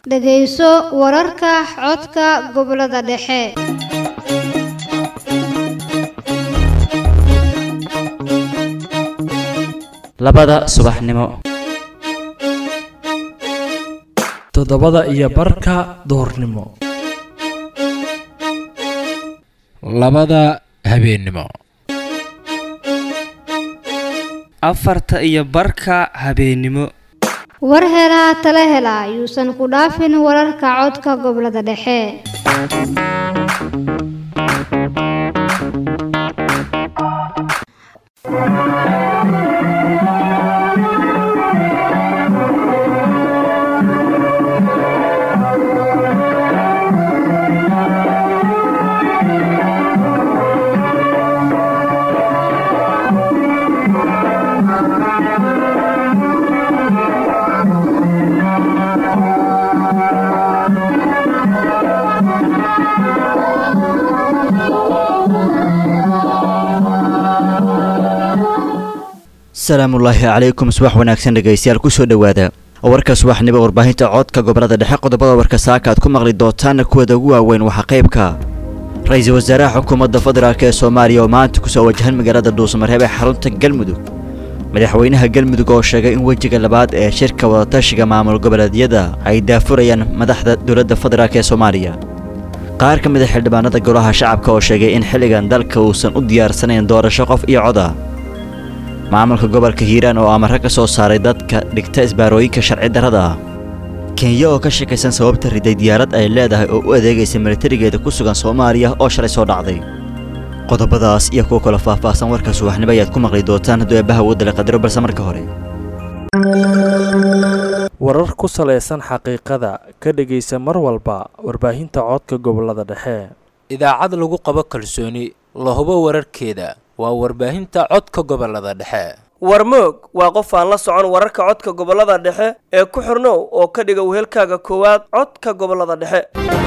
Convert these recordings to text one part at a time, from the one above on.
dhegayso wararka codka gobollada dhexe labada subaxnimo toddobada iyo barka duhurnimo labada habeennimo afarta iyo barka habeennimo war helaa tala hela yuusan ku dhaafin wararka codka gobollada dhexe asalaamullaahi calaykum subax wanaagsan dhegaystayaal kusoo dhowaada warka subaxnimo warbaahinta codka gobolada dhexe qodobada warka saaka aad ku maqli doontaan kuwada ugu waaweyn waxaa qaybka ra-iisul wasaaraha xukuumadda federaalk ee soomaaliya oo maanta kusoo wajahan magaalada dhuusamareeb ee xarunta galmudug madaxweynaha galmudug oo sheegay in wejiga labaad ee shirka wadatashiga maamul goboleedyada ay daafurayaan madaxda dowladda federaalk ee soomaaliya qaar ka mid a xildhibaanada golaha shacabka oo sheegay in xilligan dalka uusan u diyaarsanayn doorasho qof iyo coda maamulka gobolka hiiraan oo amare ka soo saaray dadka dhigta isbaarooyinka sharci darrada ah kenya oo ka shakaysan sababta riday diyaarad ay leedahay oo u adeegaysa milatarigeeda ku sugan soomaaliya oo shalay soo dhacday qodobadaas iyo kuwa kale faahfaahsan warka subaxnimo ayaad ku maqli doontaan hadduu eebbaha wadale qadaro balse marka hore warar ku salaysan xaqiiqada ka dhegaysa mar walba warbaahinta codka gobolada dhexe idaacad lagu qabo kalsooni la hubo wararkeeda waa warbaahinta codka gobolada dhexe warmoog waa qof aan la socon wararka codka gobolada dhexe ee ku xirnow oo ka dhiga wehelkaaga koowaad codka gobolada dhexe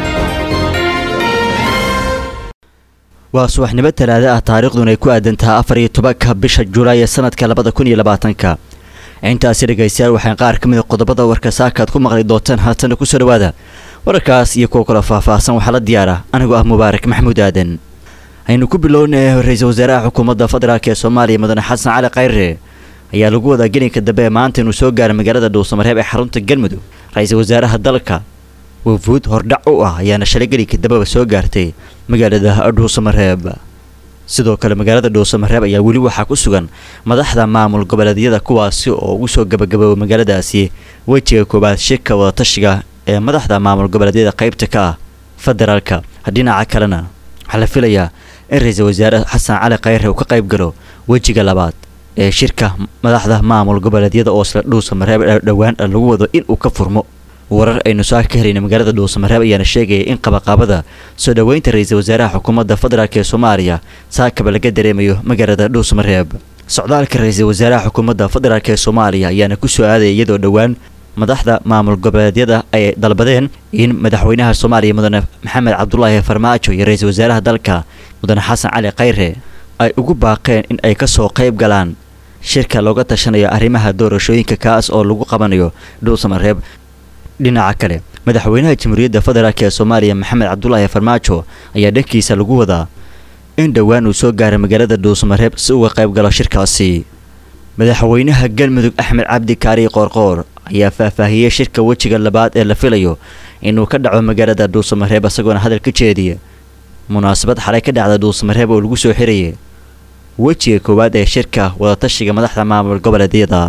waa subaxnimo talaado ah taariikhduna ay ku aadantaha afar iyo tobanka bisha julaay ee sanadka labada kun iyo labaatanka intaasi dhegaystayaal waxaan qaar ka mid a qodobada warka saaka aad ku maqli doontaan haatana kusoo dhawaada wararkaas iyo kuwa kale faahfaahsan waxaa la diyaara anigoo ah mubaarak maxamuud aadan aynu ku bilownay ra-iisul wasaaraha xukuumadda federaalk ee soomaaliya mudane xasan cali khayre ayaa lagu wadaa gelinka dambe ee maanta inuu soo gaaro magaalada dhuusamareeb ee xarunta galmudug ra-iisul wasaaraha dalka wafuud hordhac u ah ayaana shalay gelinka dambeba soo gaartay magaalada dhuusamareeb sidoo kale magaalada dhuusamareeb ayaa weli waxaa ku sugan madaxda maamul goboleedyada kuwaasi oo ugu soo gabagabooba magaaladaasi wejiga koowaad shirka wadatashiga ee madaxda maamul goboleedyada qaybta ka ah federaalka dhinaca kalena waxaa la filayaa in ra-iisul wasaare xasan cali khayre uu ka qayb galo wejiga labaad ee shirka madaxda maamul goboleedyada oo isla dhuusamareeb dhowaan lagu wado in uu ka furmo warar aynu soo ka helayna magaalada dhuusamareeb ayaana sheegaya in qabaqaabada soo dhoweynta ra-iisul wasaaraha xukuumadda federaalk ee soomaaliya saakaba laga dareemayo magaalada dhuusamareeb socdaalka ra-iisul wasaaraha xukuumadda federaalk ee soomaaliya ayaana ku soo aadaya iyadoo dhowaan madaxda maamul goboleedyada ay dalbadeen in madaxweynaha soomaaliya mudane maxamed cabdulaahi farmaajo iyo ra-iisul wasaaraha dalka mudane xasan cali khayre ay ugu baaqeen in ay kasoo qayb galaan shirka looga tashanayo arrimaha doorashooyinka kaas oo lagu qabanayo dhuusamareeb dhinaca kale madaxweynaha jamhuuriyadda federaalk ee soomaaliya maxamed cabdulaahi farmaajo ayaa dhankiisa lagu wadaa in dhowaan uu soo gaaray magaalada dhuusamareeb si uga qayb galo shirkaasi madaxweynaha galmudug axmed cabdi kaari qoorqoor ayaa faahfaahiyey shirka wejiga labaad ee la filayo inuu ka dhaco magaalada dhuusamareeb isagoona hadal ka jeediya munaasabad xalay ka dhacda dhuusamareeb oo lagu soo xirayay wejiga koowaad ee shirka wadatashiga madaxda maamul goboleedyada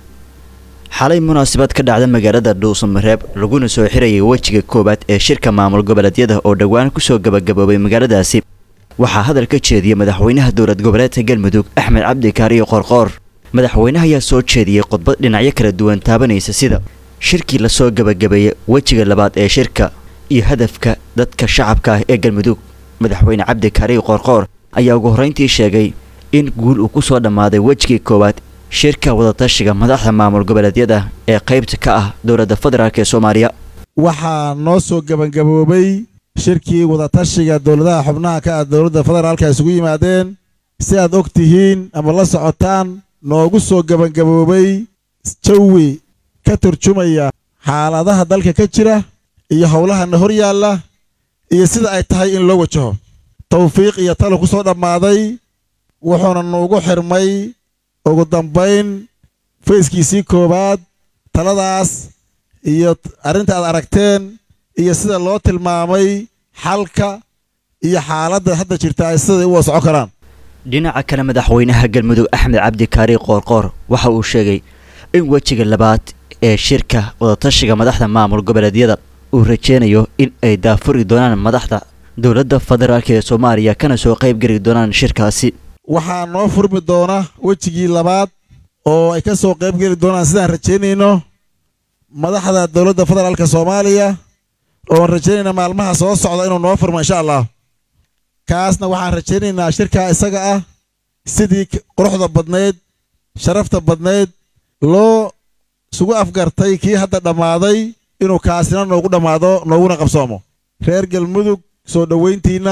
xalay munaasabad ka dhacda magaalada dhuusamareeb laguna soo xirayay wejiga koowaad ee shirka maamul goboleedyada oo dhowaan kusoo gabagaboobay magaaladaasi waxaa hadal ka jeediyey madaxweynaha dowlad goboleedka galmudug axmed cabdi kaariyo qoorqoor madaxweynaha ayaa soo jeediyey khudbad dhinacyo kala duwan taabanaysa sida shirkii lasoo gabagabeeyey wejiga labaad ee shirka iyo hadafka dadka shacabka ah ee galmudug madaxweyne cabdi kaariyo qoorqoor ayaa ugu horreyntii sheegay in guul uu ku soo dhammaaday wejigii koowaad shirka wadatashiga madaxda maamul goboleedyada ee qaybta ka ah dowladda federaalk ee soomaaliya waxaa noo soo gebangaboobay shirkii wadatashiga dowladaha xubnaha ka ah dowladda federaalka isugu yimaadeen si aad og tihiin ama la socotaan noogu soo gebangaboobay jawi ka turjumaya xaaladaha dalka ka jira iyo howlahana hor yaalla iyo sida ay tahay in loo wajaho tawfiiq iyo talo ku soo dhammaaday wuxuuna nuugu xirmay ugu dambayn fayskiisii koowaad taladaas iyo arrinta aad aragteen iyo sida loo tilmaamay xalka iyo xaaladda hadda jirta ay siday u wasoco karaan dhinaca kale madaxweynaha galmudug axmed cabdi kaari qoorqoor waxa uu sheegay in wejiga labaad ee shirka wadatashiga madaxda maamul goboleedyada uu rajeynayo in ay daafuri doonaan madaxda dowladda federaalk ee soomaaliya kana soo qayb geli doonaan shirkaasi waxaa noo furmi doona wejigii labaad oo ay ka soo qayb geli doonaan sidaan rajaynayno madaxda dowladda federaalka soomaaliya oon rajaynayna maalmaha soo socda inuu noo furmo insha allah kaasna waxaan rajaynaynaa shirkaa isaga ah sidii quruxda badnayd sharafta badnayd loo sugu afgartay kii hadda dhammaaday inuu kaasina noogu dhammaado nooguna qabsoomo reer galmudug soo dhowayntiinna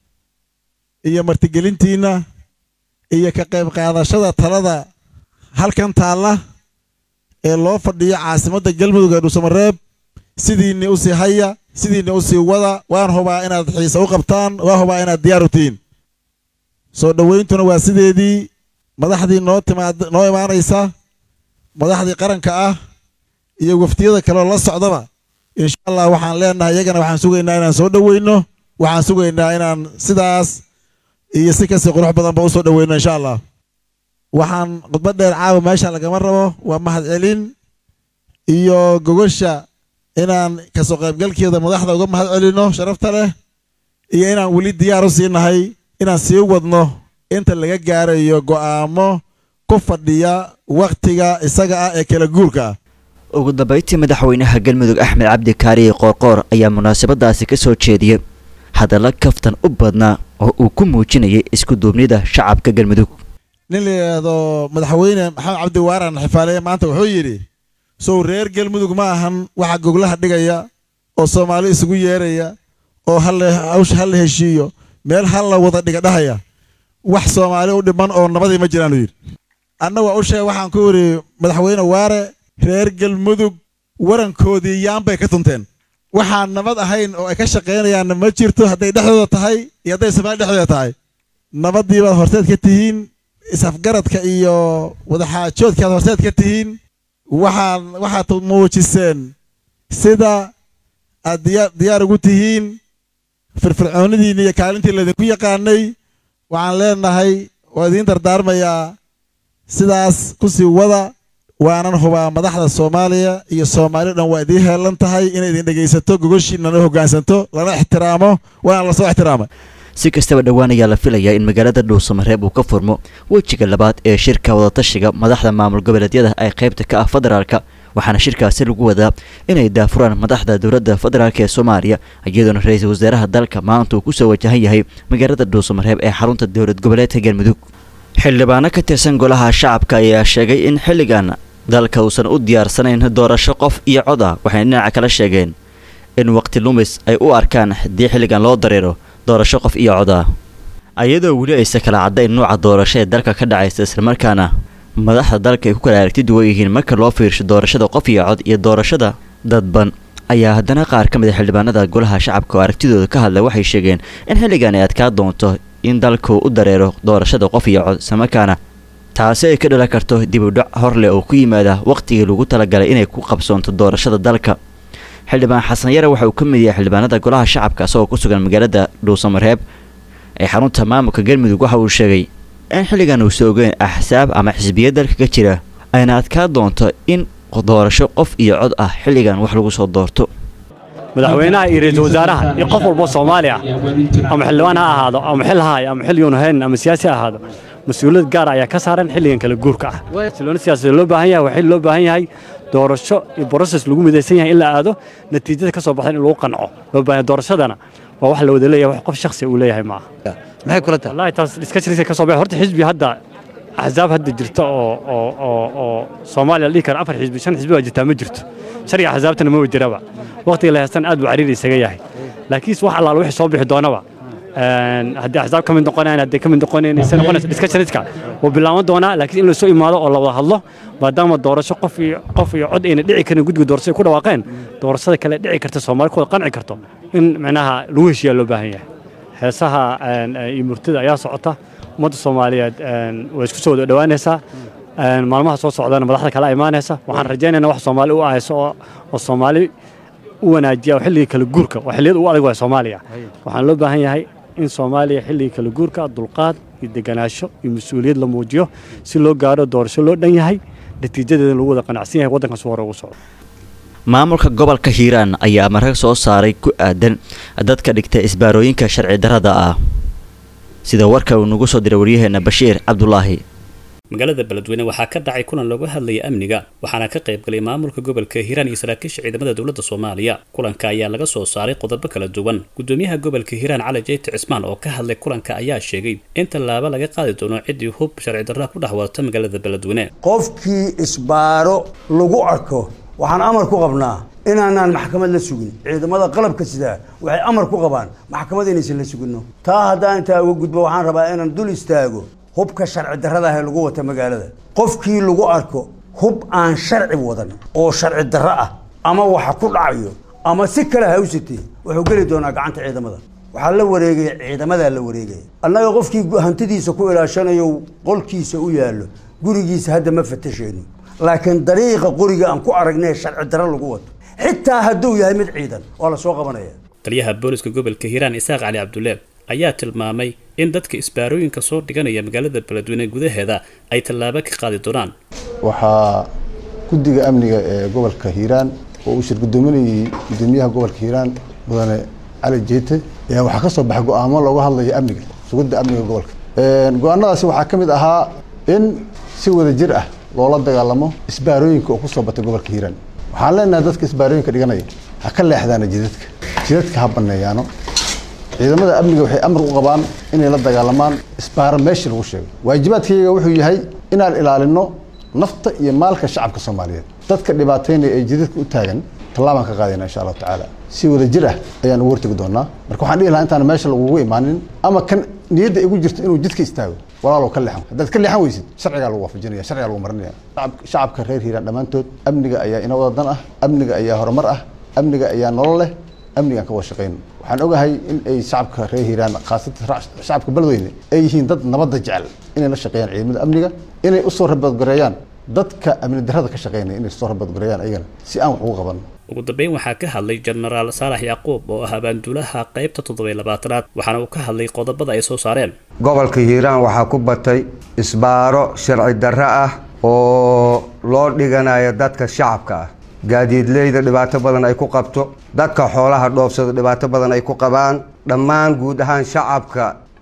iyo martigelintiinna iyo ka qayb qaadashada talada halkan taalla ee loo fadhiyo caasimadda galmudug ee dhuusamareeb sidiinni u sii haya sidiinni u sii wada waan hubaa inaad xiise u qabtaan waan hubaa inaad diyaar u tihiin soo dhowayntuna waa sideedii madaxdii noo timaad noo imaanaysa madaxdii qaranka ah iyo waftiyada kaleoo la socdaba insha allah waxaan leenahay iyagana waxaan sugaynaa inaan soo dhoweyno waxaan sugaynaa inaan sidaas iyo si kasii qurux badanba u soo dhoweyno insha allah waxaan khudbad dheer caawa meesha lagama rabo waa mahadcelin iyo gogosha inaan kasoo qaybgalkeeda madaxda uga mahad celinno sharafta leh iyo inaan weli diyaar u siinahay inaan sii wadno inta laga gaarayo go'aamo ku fadhiya wakhtiga isaga ah ee kala guurka ah ugu dambayntii madaxweynaha galmudug axmed cabdi kaariye qoorqoor ayaa munaasabadaasi ka soo jeediyey hadalla kaftan u badnaa oo uu ku muujinayay isku duubnida shacabka galmudug nin la yidhaahdo madaxweyne maxamed cabdi waaran xifaaleeye maanta wuxuu yidhi sow reer galmudug ma ahan waxa goglaha dhigaya oo soomaali isugu yeeraya oo hawsha ha la heshiiyo meel ha la wada dhiga dhahaya wax soomaali u dhiman oo nabadii ma jiraanu yidhi anna waa u sheeg waxaan ku yidhi madaxweyne waare reer galmudug warankoodii yaanbay ka tunteen waxaan nabad ahayn oo ay ka shaqaynayaanna ma jirto hadday dhexdooda tahay iyo hadday soomaali dhexdooda tahay nabadii baad horteed ka tihiin isafgaradka iyo wadaxaajoodkaad horteed ka tihiin waxaan waxaad muujiseen sida aad diyaa diyaar ugu tihiin firfircoonidiinni iyo kaalintii laydinku yaqaanay waxaan leenahay waa idiin dardaarmayaa sidaas ku sii wada waanan hubaa madaxda soomaaliya iyo soomaali dhan waa idiin heelan tahay inay idin dhegaysato gogoshiinana hoggaansanto lana ixtiraamo waana lasoo ixtiraamay si kastaba dhowaan ayaa la filayaa in magaalada dhuusamareeb uu ka furmo wejiga labaad ee shirka wadatashiga madaxda maamul goboleedyada ay qaybta ka ah federaalka waxaana shirkaasi lagu wadaa inay daafuraan madaxda dowladda federaalk ee soomaaliya iyadoona ra-iisul wasaaraha dalka maanta uu kusoo wajahan yahay magaalada dhuusamareeb ee xarunta dowlad goboleedka galmudug xildhibaano ka tirsan golaha shacabka ayaa sheegay in xilligan dalka uusan u diyaarsanayn doorasho qof iyo cod ah waxayna dhinaca kala sheegeen in waqti lumis ay u arkaan haddii xilligan loo dareero doorasho qof iyo cod ah ayadoo weli aysa kala caddayn nuuca doorasho ee dalka ka dhacaysa islamarkaana madaxda dalka ay ku kala aragti duwan yihiin marka loo fiirsho doorashada qof iyo cod iyo doorashada dadban ayaa haddana qaar ka mid a xildhibaanada golaha shacabka oo aragtidooda ka hadlay waxay sheegeen in xilligan ay adkaa doonto in dalku u dareero doorashada qof iyo cod islamarkaana taasi ay ka dhalan karto dibudhac horleh oo ku yimaada wakhtigii lagu talagalay inay ku qabsoonto doorashada dalka xildhibaan xasan yare waxa uu ka mid yahay xildhibaanada golaha shacabka isagoo ku sugan magaalada dhuusamareeb ee xarunta maamulka galmudug waxa uu sheegay in xilligan uusa ogeyn axsaab ama xisbiya dalka ka jira ayna adkaa doonto in doorasho qof iyo cod ah xilligan wax lagu soo doorto madaxweynaha iyo ra-iisul wasaaraha iyo qof walbo soomaali ah ama xildhibaan ha ahaado ama xil haay ama xil yuun hayn ama siyaasi ha ahaado mas-uuliyad gaar ayaa ka saaran xilligan kala guurka ah xilloona siyaasadeed loo baahan yahay waa xil loo baahan yahay doorasho iyo broses lagu midaysan yahay in la aado natiijada ka soo baxda in lagu qanco loo baahan yahay doorashadana waa wax la wada leeyahay wax qof shakhsi uu leeyahay maaha maxay kula tahay wallahi taas discussions ka soo baxay horta xisbi hadda axsaab hadda jirta oo oo oo oo Soomaaliya la dhihi karo afar xisbi shan xisbi waa jirtaa ma jirto sharciga axsaabtana ma jiraba waqtiga la haystan aad buu cariiri isaga yahay laakiin wax allaala wixii soo bixi doonaba haddii axsaab ka mid noqonayaan haddii ka mid noqonayn se noqonaysa discussionska wuu bilaaban doonaa laakiin in lasoo imaado oo la wada hadlo maadaama doorasho qof iyo qof iyo cod ayna dhici karin guddiga doorashada ku dhawaaqeen doorashada kale dhici karta soomaali ku wada qanci karto in micnaha lagu heshiiyaa loo baahan yahay heesaha iyo murtida ayaa socota ummadda soomaaliyeed way isku soo wada dhowaanaysaa maalmaha soo socdana madaxda kale imaanaysa waxaan rajaynaynaa wax soomaali u ahayso oo soomaali u wanaajiya oo xilligii kala guurka oo xilliyada ugu adag waay soomaaliya waxaan loo baahan yahay in soomaaliya xilligii kala guurka dulqaad iyo deganaansho iyo mas-uuliyad la muujiyo si loo gaaro doorasho loo dhan yahay natiijadeeda lagu wada qanacsan yahay waddankaas hore ugu socdo maamulka gobolka hiiraan ayaa marag soo saaray ku aadan dadka dhigta isbaarooyinka sharci darrada ah sida warka uu nagu soo diray waryaheena bashiir cabdulaahi magaalada beledweyne waxaa ka dhacay kulan looga hadlaya amniga waxaana ka qayb galay maamulka gobolka hiiraan iyo saraakiisha ciidamada dowladda soomaaliya kulanka ayaa laga soo saaray qodobo kala duwan gudoomiyaha gobolka hiiraan cali jeyti cismaan oo ka hadlay kulanka ayaa sheegay in tallaabo laga qaadi doono ciddii hub sharci darra ku dhex wadata magaalada beledweyne qofkii isbaaro lagu arko waxaan amar ku qabnaa inaanaan maxkamad la sugin ciidamada qalabka sidaa waxay amar ku qabaan maxkamad inaysan la sugino taa haddaan intaa uga gudbo waxaan rabaa inaan dul istaago hubka sharci darrada ah ee lagu wata magaalada qofkii lagu arko hub aan sharci wadan oo sharci darro ah ama waxa ku dhacayo ama si kale ha u sitee wuxuu geli doonaa gacanta ciidamada waxaa la wareegaya ciidamadaa la wareegaya annaga qofkii hantidiisa ku ilaashanayo qolkiisa u yaallo gurigiisa hadda ma fatashayno laakiin dariiqa qoriga aan ku aragnay sharci darro lagu wato xitaa hadduu yahay mid ciidan waa la soo qabanaya taliyaha booliska gobolka hiiraan isaaq cali cabdulle ayaa tilmaamay in dadka isbaarooyinka soo dhiganaya magaalada beledweyne gudaheeda ay tallaabo ka qaadi doonaan waxaa guddiga amniga ee gobolka hiiraan oo uu shir gudoominayay gudoomiyaha gobolka hiiraan mudane cali jeete ayaa waxaa ka soo baxay go-aamo looga hadlayo amniga sugidda amniga gobolka go-aanadaasi waxaa ka mid ahaa in si wada jir ah loola dagaalamo isbaarooyinka oo kusoo batay gobolka hiiraan waxaan leenahay dadka isbaarooyinka dhiganaya ha ka leexdaana jidadka jidadka ha baneeyaano ciidamada amniga waxay amar u qabaan inay la dagaalamaan isbaaro meeshii lagu sheego waajibaadkayga wuxuu yahay inaan ilaalino nafta iyo maalka shacabka soomaaliyeed dadka dhibaataynaya ee jidadka u taagan tallaabaan ka qaadayna insha allahu tacaala si wada jir ah ayaan ugu hortegi doonaa marka waxaan dhihi lahaa intaan meesha lagugu imaanin ama kan niyadda igu jirto inuu jidka istaago walaalow ka leexan haddaad ka leexan weysid sharcigaa lagu waafajinaya sharcigaa lagu marinaya shacabka reer hiiraan dhammaantood amniga ayaa ina wada dan ah amniga ayaa horumar ah amniga ayaa nolol leh amnigaan ka wada shaqayno waxaan ogahay in ay shacabka reer hiiraan khaasatan shacabka beledweyne ay yihiin dad nabadda jecel inay la shaqeeyaan ciidamada amniga inay usoo rabadgareeyaan dadka amni darrada ka shaqeynaya inay soo rabadgareeyaan ayagana si aan wax ugu qaban ugu dambeyn waxaa ka hadlay jenaraal saalax yacquub oo ah abaanduulaha qaybta toddobiy labaatanaad waxaana uu ka hadlay qodobada ay soo saareen gobolka hiiraan waxaa ku batay isbaaro sharci darro ah oo loo dhiganayo dadka shacabka ah gaadiidleyda dhibaato badan ay ku qabto dadka xoolaha dhoofsada dhibaato badan ay ku qabaan dhammaan guud ahaan shacabka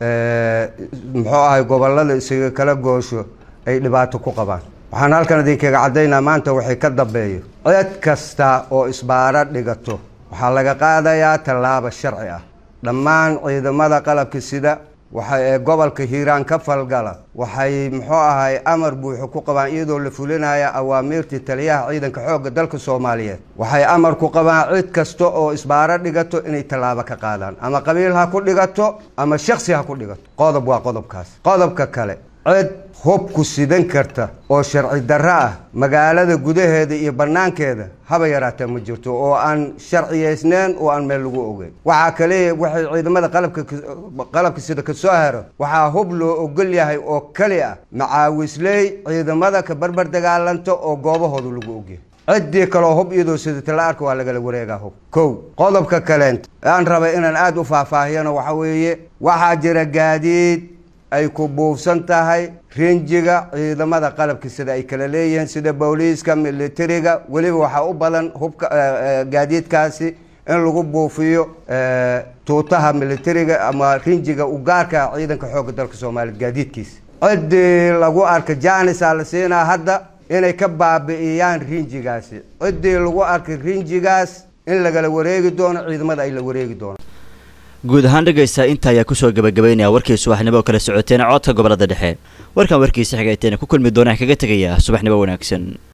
muxuu ahay gobolada isaga kala goosho ay dhibaato ku qabaan waxaan halkan idinkaga caddaynaa maanta waxay ka dambeeyo cid kasta oo isbaaro dhigato waxaa laga qaadayaa tallaabo sharci ah dhammaan ciidamada qalabka sida waxa ee gobolka hiiraan ka falgala waxay muxuu ahay amar buuxo ku qabaan iyadoo la fulinaya awaamiirtii taliyaha ciidanka xoogga dalka soomaaliyeed waxay amar ku qabaan cid kasta oo isbaaro dhigato inay tallaabo ka qaadaan ama qabiil ha ku dhigato ama shaksi ha ku dhigato qodob waa qodobkaas qodobka kale cid hubku sidan karta oo sharci darro ah magaalada gudaheeda iyo bannaankeeda haba yaraatee ma jirto oo aan sharciyaysneen oo aan meel lagu ogeyn waxaa kaliya waxay ciidamada qalabka qalabka sida ka soo hero waxaa hub loo ogol yahay oo keli ah macaawisley ciidamada ka barbar dagaalanta oo goobahooda lagu ogyahay ciddii kaloo hub iyadoo sidata la arka waa lagala wareegaa hub kow qodobka kaleenta aan rabay inaan aada u faahfaahiyana waxa weeye waxaa jira gaadiid ay ku buufsan tahay rinjiga ciidamada qalabka sida ay kala leeyihiin sida booliiska militariga weliba waxaa u badan hubka gaadiidkaasi in lagu buufiyo tuutaha militariga ama rinjiga u gaarka ciidanka xoogga dalka soomaaliya gaadiidkiisa ciddii lagu arka jaanisaa la siinaa hadda inay ka baabi'iyaan rinjigaasi ciddii lagu arkay rinjigaas in lagala wareegi doono ciidamada ay la wareegi doono guud ahaan dhegaysta inta ayaa kusoo gabagabaynaya warkii subaxnimo oo kala socoteen codka gobolada dhexe warkan warkiisa xigayteena ku kulmi doonaan kaga tegaya subaxnimo wanaagsan